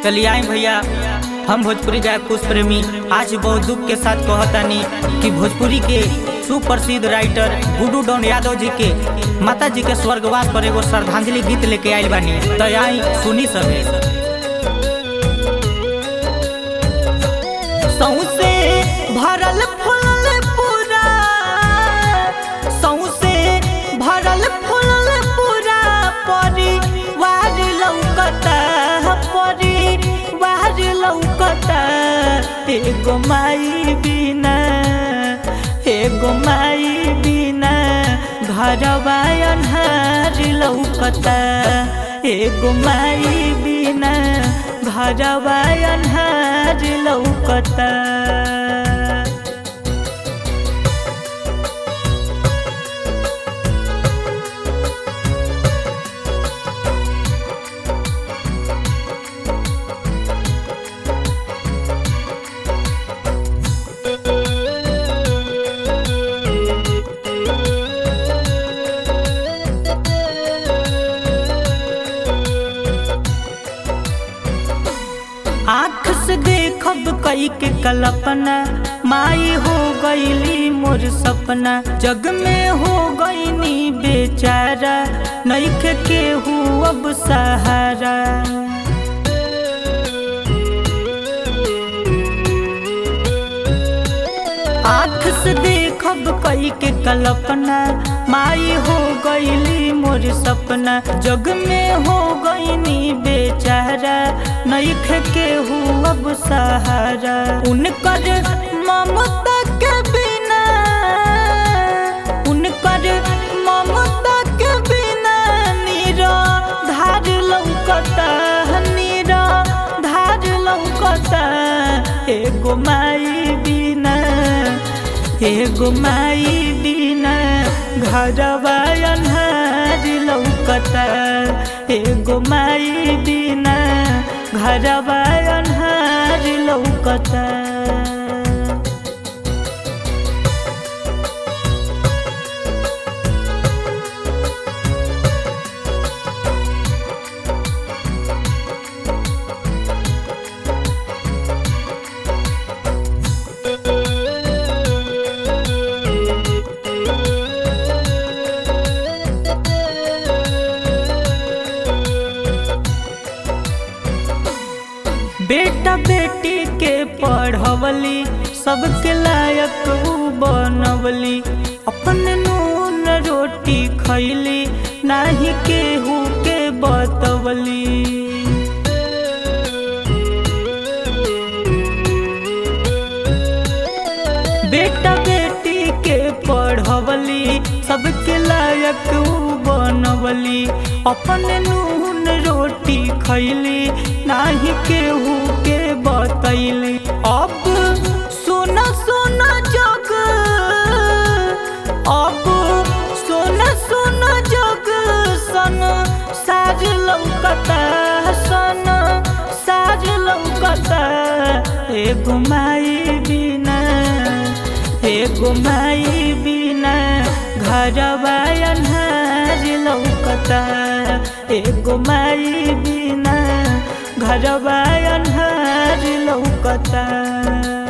चलिए आए भैया हम भोजपुरी गायक कुश प्रेमी आज बहुत दुख के साथ कहतानी कि भोजपुरी के सुप्रसिद्ध राइटर गुड्डू डॉन यादव जी के माता जी के स्वर्गवास पर एगो श्रद्धांजलि गीत लेके आयल बानी तो आई सुनी सके सौसे भरल फुलल पूरा सौसे भरल फुलल पूरा परिवार लौकता परिवार लौकता एगो माई बिना एगो माई बिना घरवा अन्हार लौकता एगो माई बिना घरवा अन्हार लौकता आँख से देखब कई के कल्पना माई हो गईली मोर सपना जग में हो गईनी बेचारा नईखे केहू अब सहारा आँख से देखब कई के कल्पना माई हो गईली मोर सपना जग में हो गईनी बेचारा नईखे केहू अब सहारा उनकर ममता के बिना उनकर ममता के बिना नीरा धार लौकता नीरा धार लौकता एगो माई बिना एगो माई बिना घरवा अन्हार लौकता एगो माई बिना घरवा अन्हार लौकता बेटा बेटी के पढ़वली सबके लायक ऊ बनवली अपन नून रोटी खैली नाही केहू के बतवली बेटा बेटी के पढ़वली सबके लायक ऊ बनवली अपन नून रोटी खैली नाही केहू के बतैली अब सुना सुना जग अब सुना सुना जग सन साज लौकता सन साज लौकता एगो माई बिना एगो माई बिना घरवा अन्हार लौकता एगो माई बिना घरवा अन्हार लौकता